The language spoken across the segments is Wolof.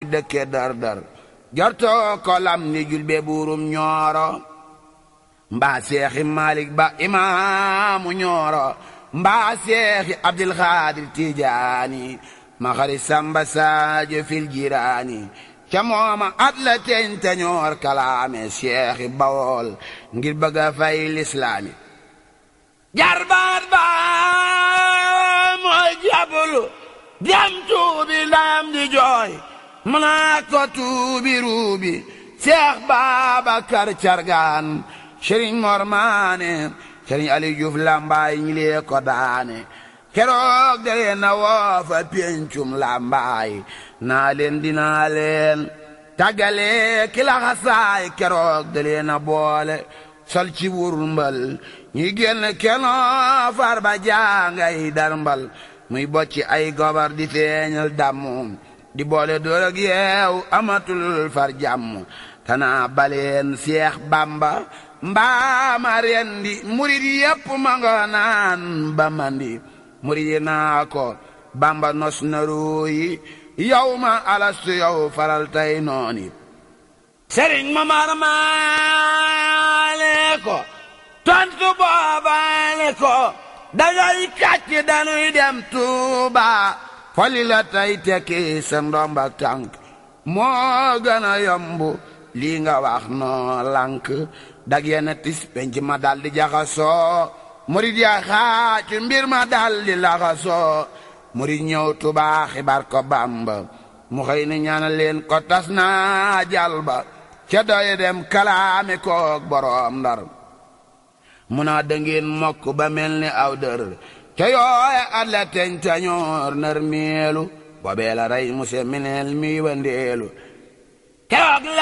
dëkke dar dar jortoo ko lam ni julbe buurum ñooro mbaa seexi malik ba imaamu ñooro mbaa seexi abdul xaadir tijaani ma xari samba saajo fil jiraani ca mooma at la teñ tañoor kalaame seexi bawool ngir bëgga fay lislaami jarbaat ba mooy jabulu dem tuubi ndam di jooy mu naa ko tuubi ruubi seex baabakar cargaan sëriñ mor maane sëriñ ali juuf lambaay ñi lee ko daane keroog da leen na woofa péncum lambaay naa leen dinaa leen tàggale ki laxasaay keroog da leen na boole sol ci wurmbal ñi génn kenoo far ba jaangay darmbal muy bocci ay gobar di feeñal dammu di boole door ak yeew amatul far jàmm tanaa baleen seex bamba mbaama rendi murid yépp ma nga naan ba mandi murid yi naa ko bamba nos na ruuyi yow ma alastu yow faral tay nooni sëriñ ma marmaale ko tontu boobaale ko dangay kàcc danuy dem tuuba foli la tay tekki sa ndombak tànk moo gën a yomb lii nga wax noo lànk dag yenn tis penc ma dal di jaxasoo murid ya xaacu mbir ma dal di laxasoo murid ñëw tubaa xibaar ko bamba mu xëy ni ñaanal leen ko tas naa jal ba ca doye dem kalaame koog boroom ndar mu naa dëngeen mokk ba mel ni aw dër ca yooye at la teñ tañoor nar meelu boobee la rey muse mineel mi wandeelu keroog la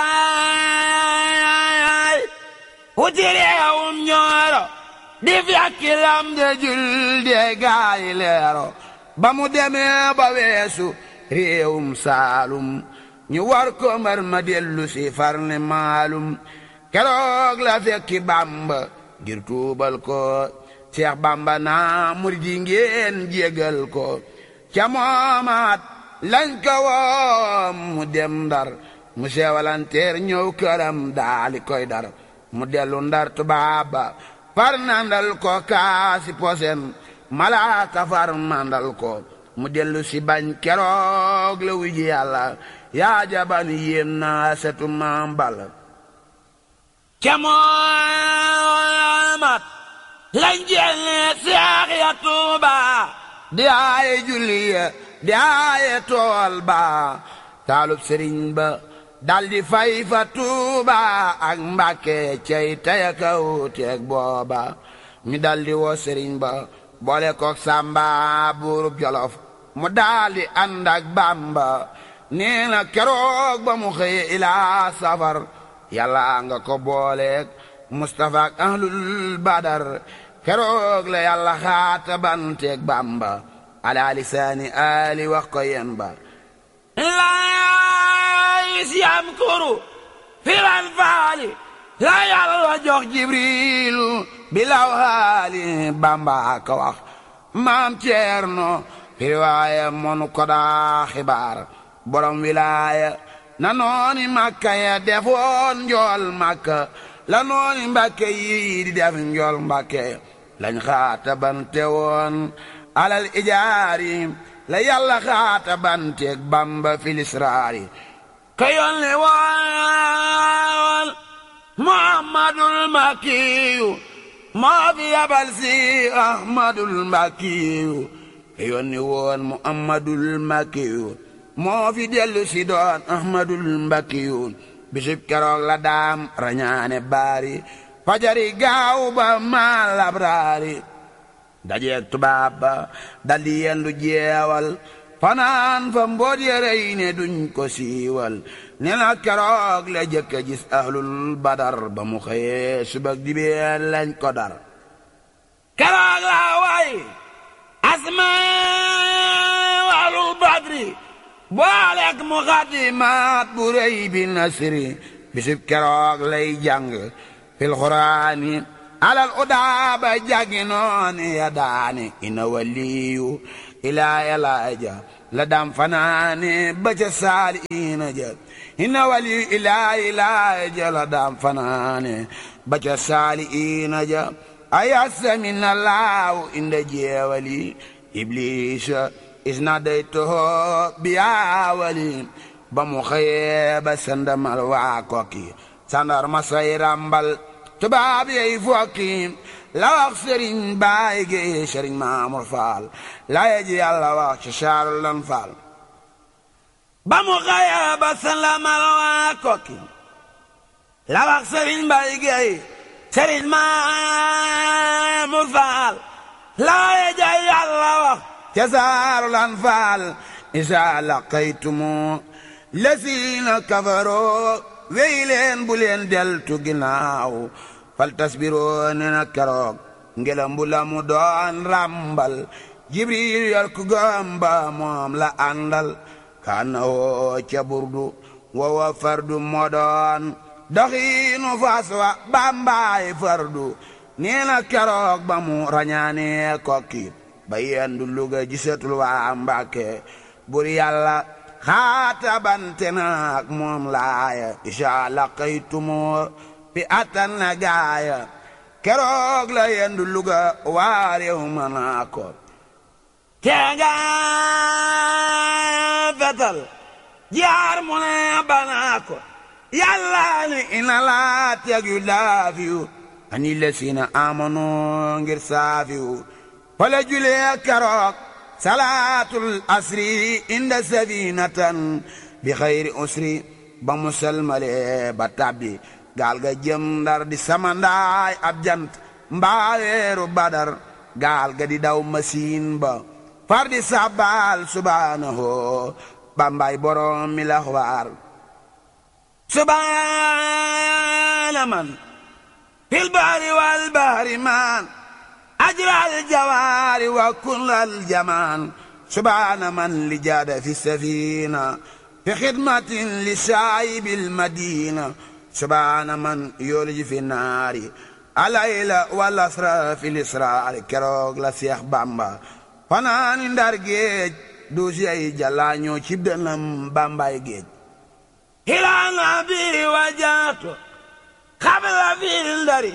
gàddaay wuti réewum ñooro di fekki lam de jul de gaayi leero ba mu demee ba weesu réewum saalum ñu war ko mbar ma dellu si far ne maalum keroog la fekki bamba ngir tuubal ko seex bamba naa murid yi ngeen jégal ko ca moomaat lañ ko woom mu dem ndar mu seewalanteer ñëw këram daali koy dar mu dellu ndar tubaaba far nandal ko kaasi posen malaaka far mandal ko mu dellu si bañ keroog la wuji yàlla yaa jaban yéem naa setu mambal ca moomat lañ jelle seex ya tuuba di aaye julli ya di aaye tool ba taalub sëriñ ba daldi fay fa tuuba ak mbàkke cey taya kaw teeg booba mi daldi woo sëriñ ba boole kook sàmba buurub jolof mu daldi ànd ak bàmba nee na keroog ba mu xëye ilaa safar yàlla nga ko booleeg mustafa ak ahlul badar keroog la yàlla xaata banteeg bàmba ala lisaani ali wax ko yen ba laayis yam kuru firan faali la yàlla jox jibrilu bilaw haali bàmba ka wax maam ceerno firiwaaye monu ko daa xibaar borom wilaaya na nooni makka ya defoon njool makka la nooni mbàkke yi di def njool mbàkke lañ xaata bante woon alal ijaari la yàlla xaata banteeg bamba filisraari ka yónni woon muhammadul makkiyu moo fi yabal si ahmadul makkiyu ka yónni woon muhammadul makkiyu moo fi dellu si doon ahmadul mbakkiyu bisib keroog la daam rañaane baari fajari gaaw ba maa labraari dajeeg tubaab ba daldi yendu jeewal fanaan fa mboot yérey ne duñ ko siiwal ne na keroog la jëkka gis ahlul badar ba mu xëyee subak dibeen lañ ko dar keroog la way asma ahlul badri booleeg mu xadimaat bu rëy bi nasri bisib keroog lay jàng fil xuraani alal udaaba jàngi nooni ya daani ina waliyu ilaa yalaaja la daam fanaane ba ca saali ina ja inna wali ilaahi ilaahi ja la daam fanaane ba ca saali ina ja ayasa min allahu inda jeewali iblisa isna day toho biyaawali ba mu xëyee ba sandamal waa kokki sandar ma say rambal tubaab yey fokki la wax sëriñ baay gi sëriñ maamur faal la yeji yàlla wax ci saaru lan faal ba mu xëyee ba sandamal waa kokki la wax sëriñ baay gi sëriñ maamur faal la yeji yàlla wax ci saaru lan faal isa laqaytumu lasiina kafaroo wey leen bu leen deltu ginnaaw fal tasbiroo ne na keroog ngelam bu la mu doon ràmbal jibril yor ku gamba moom la àndal kaana woo ca burdu wowa fardu moo doon doxiinu fas wa bambaay fardu nee na keroog ba mu rañaane kokki ba yendu luga gisatul waa mbàkke bur yàlla xaata bante naak moom laaya isa laqaytumo fi attan na gaaya keroog la yendu luga waa réew ma naa ko teega fetal jaar mu ne banaa ko yàlla ni ina laa teg yu laafiyu ani lesina amano ngir saafiyu wala julee keroog salaatul asri inda safinatan bi xayri usri ba mu selmale ba tabbi gaal ga jëm ndar di samandaay ab jant mbaaweeru badar gaal ga di daw masiin ba far di sabbaal subhaanahu bambaay borom mi la xawaar subhaana man fil bahri wal bahri man ajral jawaari wa kullal jamaan subhaana man li jaada fi safina fi xidmatin li saayibil madina subhaana man yooliji fi naari alayla wal asra fi lisraari keroog la seex bamba fanaani ndar géej duusi ay jalaañoo cib dënam bambaay géej hilaana bi wajaato xabla fi ndari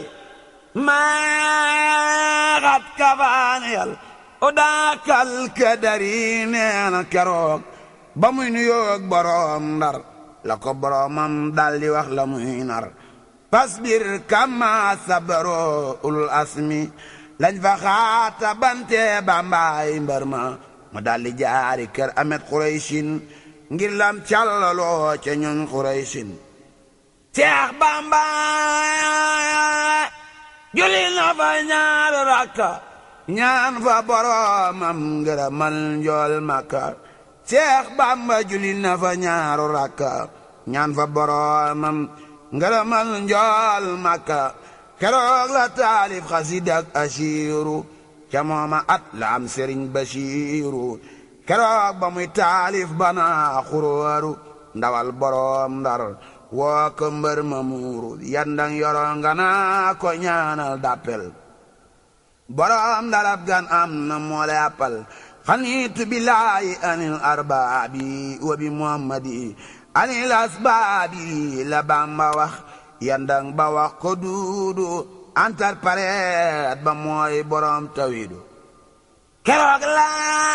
maaxat kafaaniyal o daakal kadari neena keroog ba muy nuyoog boroom ndar la ko boroomam daldi wax la muy nar fasbir kama sabaro ulul asmi lañ fa xaata bante bambaay mbar ma mu daldi jaari kër amet xuraysin ngir lam càllaloo ca ñoñ xuraysin seex bamba julli na fa ñaar rakka ñaan fa boroomam ngërëmal njool makka seex bamba julli na fa ñaaru rakka ñaan fa boroomam ngërëmal njool makka keroog la taalif xasidak asiiru ca mooma at la am sëriñ basiiru keroog ba muy taalif bana xuróoru ndawal boroom ndar woo ko mbër ma muuru yandang yoro nga naa ko ñaanal dappel boroom ndarab gan am na moole appal xaniitu billaahi anil arbaabi wa bi muhammadi anil asbaabi la bamba wax yandang ba wax ko duudu antar pareet ba mooy boroom tawidu keroog la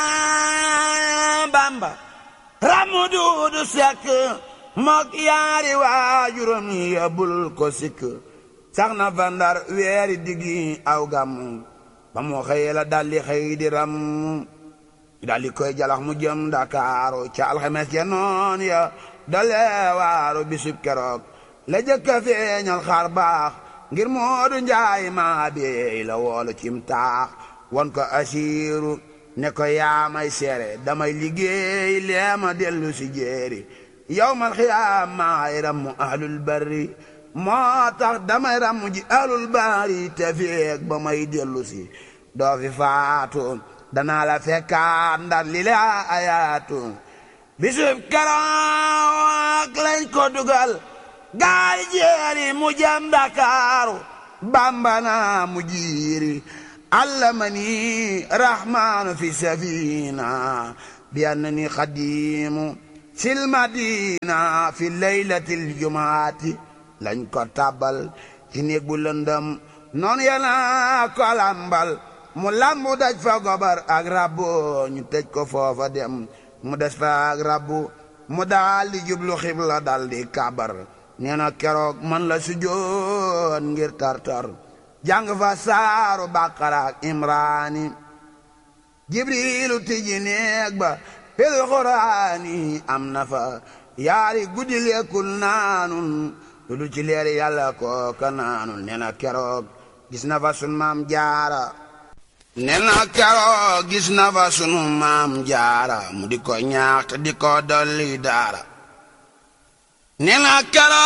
bamba ramu duudu sekk mok yaari waajuram yabul ko sikk sax na fa ndar weeri diggi aw gam ba mu xëy la daldi xëy di ram daldi koy jalax mu jëm Dakaaru ca alxames ya noon ya dale waaru bisub keroog la jëkka feeñal xar baax ngir moodu njaay maa beey la woolu cim taax won ko asiiru ne ko yaamay seere damay liggéey leema dellu si jéeri yowmal xiyaam maay rammu ahlul barri moo tax damay rammu ji ahlul barri te feeg ba may dellu si doo fi faatu danaa la fekkaat ndar li la ayaatu bisub keroog lañ ko dugal gaal jeeri mu jëm Dakaaru bambana mu jiiri allamani rahmaanu fi safina bi annani xadiimu sil madina fi laylatil jumaati lañ ko tàbbal ci néeg bu lëndëm noonu yana ko lambal mu lambu daj fa gobar ak rabbu ñu tëj ko foofa dem mu des fa ak rabbu mu daal di jublu xibla dal di kabar nee na keroog man la sujjoon ngir tartar jàng fa saaru baqara ak imraani jibrilu tijji néeg ba fil quraani am na fa yaari guddi lekkul naanun lu du ci leeri yàlla kooka naanul nee na keroog gis na fa sun maam jaara nee na keroog gis na fa sunu maam jaara mu di ko ñaax te di ko dolli daara nee na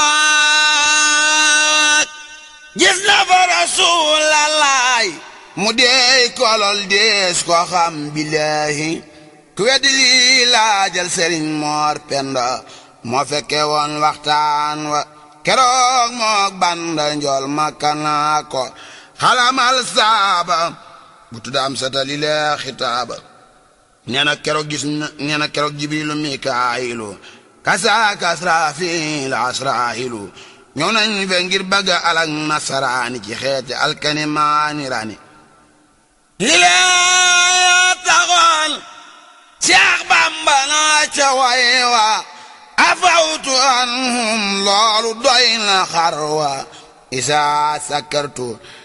keroog gis na fa rasuulalaay mu deey kolol dees ko xam billaahi ku weddi lii laajal sëriñ moor penda moo fekke woon waxtaan wa keroog mook banda njool makkanaa ko xalamal saaba bu tuddaam satali lee xitaaba nee na keroog gis na nee na keroog jibrilu mikaayilu kasaaka asraafiil asraahilu ñëw nañ fe ngir bëgga alak nasaraani ci xeeti alkani maani rani li lee taxoon Seex Bamba naa ca way wa afawtu anhum loolu doy na xar wa isaa sakartu